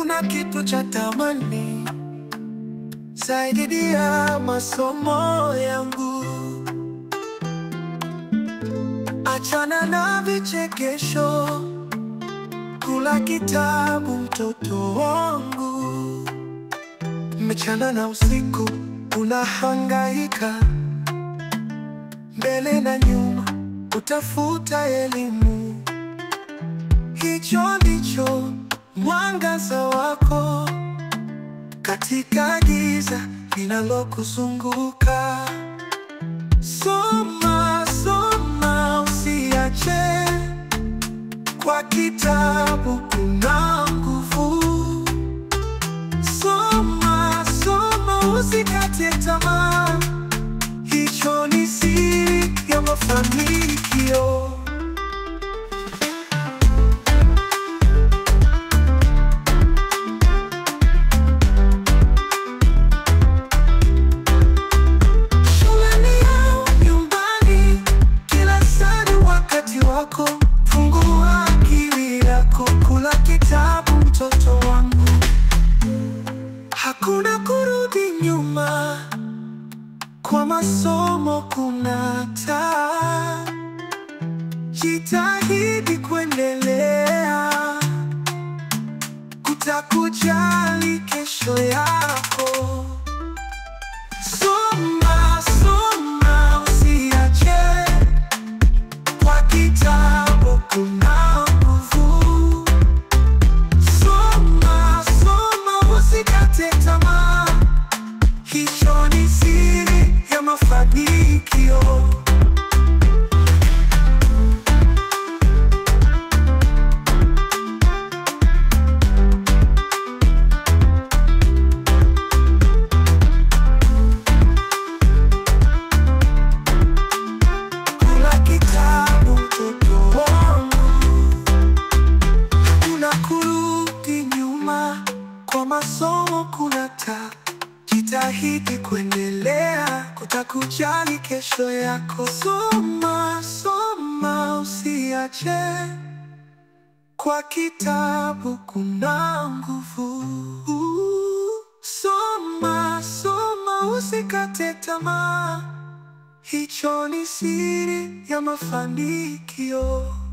Hakuna kitu cha thamani zaidi ya masomo yangu. Achana na vichekesho, kula kitabu mtoto wangu. Mchana na usiku unahangaika, mbele na nyuma utafuta elimu. Hicho ndicho mwangaza wako katika giza linalokuzunguka. Soma, soma, usiache, kwa kitabu kuna nguvu. Soma, soma, usikate tamaa, hicho ni siri ya mafanikio. Shuleni au nyumbani, kila saa ni wakati wako. Fungua akili yako, kula kitabu mtoto wangu. Hakuna kurudi nyuma, kwa masomo kuna taa. Jitahidi kuendelea, kutakujali kesho yako. Soma, soma, usiache, kwa kitabu kuna nguvu. Soma, soma, usikate tamaa, hicho ni siri ya mafanikio. Kula kitabu mtoto wangu, kuna kurudi nyuma, kwa masomo kuna taa. Jitahidi kuendelea, kutakujali kesho yako. Soma, soma, usiache, kwa kitabu kuna nguvu. Soma, soma, usikate tamaa. Hicho ni siri ya mafanikio.